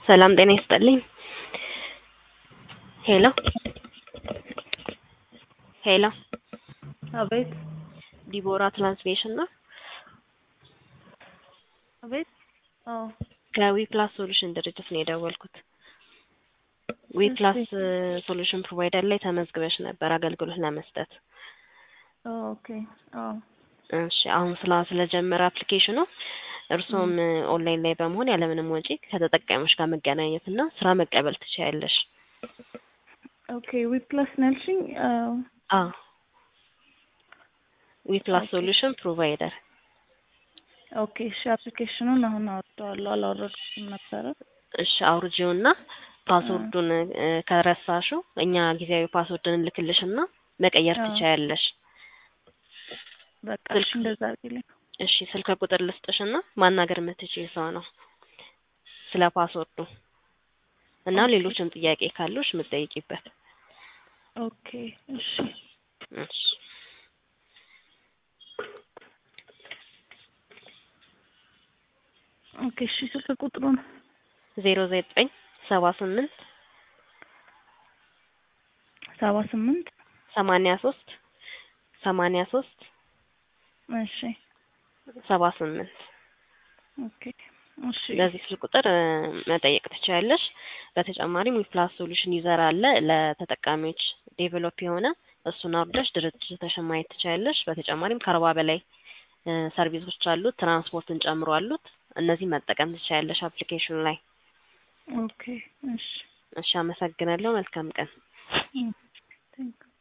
ሰላም ጤና ይስጥልኝ። ሄሎ ሄሎ አቤት ዲቦራ ትራንስሌሽን ነው። አቤት። አዎ ከዊ ፕላስ ሶሉሽን ድርጅት ነው የደወልኩት። ዊ ፕላስ ሶሉሽን ፕሮቫይደር ላይ ተመዝግበሽ ነበር አገልግሎት ለመስጠት። ኦኬ። አዎ እሺ አሁን ስላ ስለጀመረ አፕሊኬሽኑ እርስዎም ኦንላይን ላይ በመሆን ያለምንም ወጪ ከተጠቃሚዎች ጋር መገናኘት እና ስራ መቀበል ትችያለሽ። ኦኬ። ዊ ፕላስ ነው ያልሽኝ? አዎ አዎ ዊ ፕላስ ሶሉሽን ፕሮቫይደር ኦኬ። እሺ አፕሊኬሽኑን አሁን አወጣዋለሁ። አላወረድኩትም ነበረ። እሺ አውርጂውና ፓስወርዱን እ ከረሳሽው እኛ ጊዜያዊ ፓስወርድን እንልክልሽና መቀየር አዎ። ትችያለሽ። በቃ እሺ እንደዛ አድርጊልኝ። እሺ ስልክ ቁጥር ልስጥሽና ማናገር የምትችይ ሰው ነው ስለ ፓስወርዱ እና ኦኬ። ሌሎችም ጥያቄ ካሉሽ የምትጠይቂበት። ኦኬ። እሺ እሺ ኦኬ። እሺ ስልክ ቁጥሩን ዜሮ ዘጠኝ ሰባ ስምንት ሰባ ስምንት ሰማንያ ሶስት ሰማንያ ሶስት እሺ ሰባ ስምንት ኦኬ። እሺ በዚህ ስልክ ቁጥር እ መጠየቅ ትችያለሽ። በተጨማሪም ዊፕላስ ሶሉሽን ዩዘር አለ ለተጠቃሚዎች ዴቨሎፕ የሆነ እሱን አውርደሽ ድርጅትሽን ማየት ትችያለሽ። በተጨማሪም ከአርባ በላይ እ ሰርቪሶች አሉት ትራንስፖርትን ጨምሮ አሉት። እነዚህ መጠቀም ትችያለሽ አፕሊኬሽኑ ላይ። ኦኬ። እሺ እሺ አመሰግናለሁ። መልካም ቀን። ቴንክ